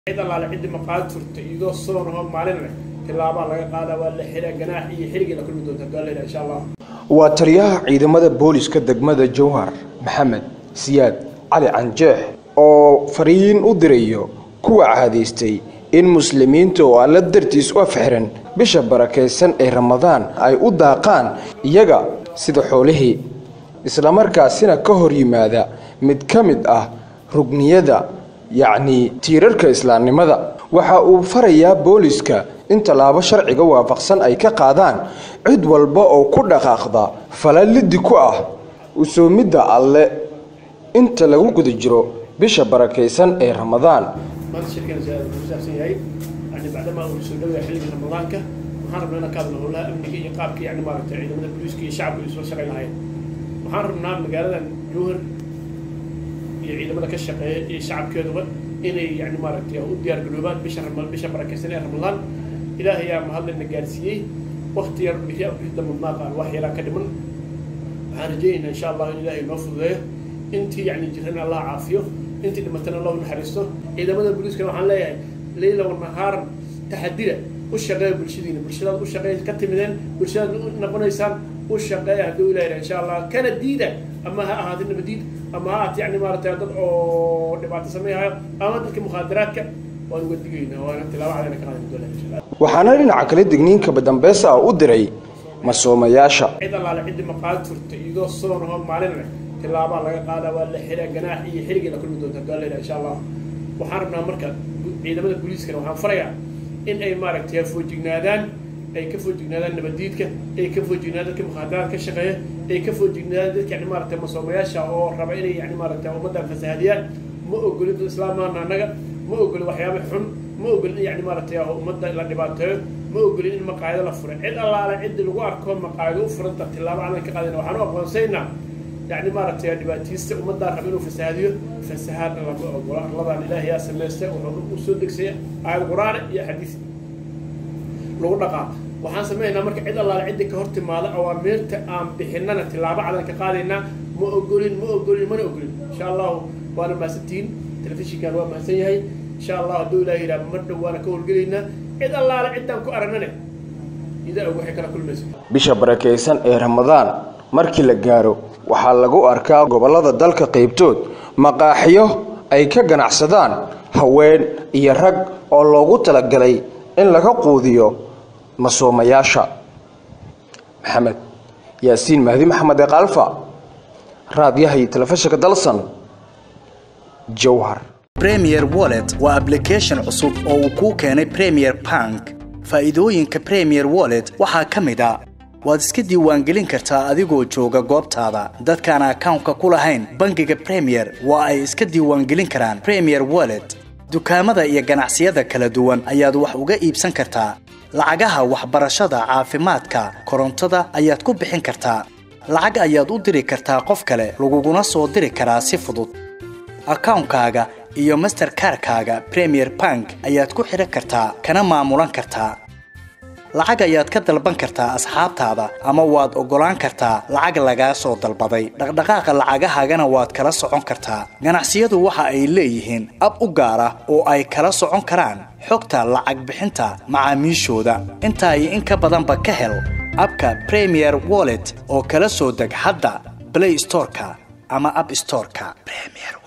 cid allaale ciddi maqaad turta iyadoo soon ahoo maalin leh tilaabaa laga qaadaa waa la xiraa ganaax iyo xirigii la kulmi doonta haddaa layidhaha insha allah waa taliyaha ciidamada booliska degmada jowhar maxamed siyaad cali canjeex oo fariin u dirayo kuwa caadaystay in muslimiinta oo alla dartiis u afxiran bisha barakaysan ee ramadaan ay u daaqaan iyaga sida xoolihii islamarkaasina ka hor yimaada mid ka mid ah rugniyada yacnii tiirarka islaamnimada waxa uu farayaa booliska in tallaabo sharciga waafaqsan ay ka qaadaan cid walba oo ku dhaqaaqda falalidi ku ah usoomidda alle inta lagu guda jiro bisha barakaysan ee ramadaan maanta shirkeena si aad ku saabsan yahay yani bacdamaa uu soo dhowaya xilligii ramadaanka waxaan rabnaa inaan ka hadlo howlaha amniga iyo qaabka yani maaragtay ciidamada booliiska iyo shacabku isla shaqayn lahayn waxaan rabnaa magaaladan jowhar iyo ciidamada ka shaqeeya iyo shacabkeeduba inay yani maaragtay u diyaar garoobaan bisha rama bisha barakaysan ee ramadaan ilaahay yaa mahadlana gaarsiiyey wakti yar bixi bixida mudnaaqaan wax yaraa ka dhiman waxaan rajaynaynaa insha allah in ilaahay noo fududeeyo intii yani jiran allah caafiyo intii dhimatana allah naxariisto ciidamada booliiskana waxaan leeyahay leyla wanahaaran taxadira u shaqeeya bulshadiina bulshadaad u shaqeey ka timideen bulshadaad u noqonaysaan u shaqeeya hadduu ilahay insha allah kana diida ama ha ahaatay nabadiid ama ha ahaatay yani maaragtay dad oo dhibaato sameeyahayo ama dadka mukhaadaraadka waan uga digaynaa waana tilaabo cadayna ka qaadan doonaa insha allah waxaana dhinaca kale digniinka badambeesa ah u diray masoomayaasha cid allaale ciddi maqaad turta iyadoo soon ahoo maalin leh tilaabaa laga qaadaa waa la xiraa ganaax iyo xirigii la kulmi doonta haddaa layidhaha insha allah waxaan rabnaa marka ciidamada booliiskana waxaan farayaa in ay maaragtay foojignaadaan ay ka foojignaadaan nabadiidka ay ka foojignaadaan dadka mukhaadaraad ka shaqeeya ay ka foojignaadaan dadka yani maaragtay masoomayaasha oo raba inay yani maaragtay ummaddan fasahadiyaan ma ogolin dad islaamaana annaga ma ogolin waxyaaba xun ma ogolin in yani maaragtay ummadda la dhibaateeyo ma ogolin in maqaayado la furay cid allaale ciddi lagu arko maqaayado u furanta tilaabo cadan ka qaadayna waxaan u aqoonsaynaa يعني مرت يا دباتيست ومدى ربنا فساديو فسهاد الله أقول الله أن إله يا سميسة وسودك سي آية القرآن يا حديث لو نقا waxaan sameynaa marka cid allaale cidda ka hortimaada awaamirta aan bixinana tilaabo cadan ka qaadayna ma ogolin ma ogolin mana ogolin insha allahu waana mahadsantihiin telefishinkan waa mahadsan yahay insha allah hadduu ilaah yidhaha mar dhow waana ka howlgelaynaa cid allaale ciddaan ku aragnane idaa og waxay kala kulmaysa bisha barakaysan ee ramadaan markii la gaaro waxaa lagu arkaa gobollada dalka qaybtood maqaaxiyo ay ka ganacsadaan haween iyo rag oo loogu talagalay in laga quudiyo masoomayaasha maxamed yaasiin mahdi maxamed ee kaalfa raadyaha iyo telefishinka dalsan jowhar premier wallet waa application cusub oo uu kuu keenay premier bank faa'iidooyinka premier wallet waxaa ka mid a waad iska diiwaangelin kartaa adigoo jooga goobtaada dadkaan akawnka ku lahayn bangiga premier waa ay iska diiwaangelin karaan premier wallet dukaamada iyo ganacsiyada kala duwan ayaad wax uga iibsan kartaa lacagaha waxbarashada caafimaadka korontada ayaad ku bixin kartaa lacag ayaad u diri kartaa qof kale laguguna soo diri karaa si fudud akawnkaaga iyo masterkarkaaga premier bank ayaad ku xidhan kartaa kana maamulan kartaa lacag ayaad ka dalban kartaa asxaabtaada ama waad oggolaan kartaa lacag lagaa soo dalbaday dhaqdhaqaaqa lacagahaagana waad kala socon kartaa ganacsiyadu waxa ay leeyihiin ab u gaar ah oo ay kala socon karaan xogta lacag bixinta macaamiishooda intaa iyo in ka badanba ka hel abka premier wallet oo kala soo deg hadda blay storeka ama ab storeka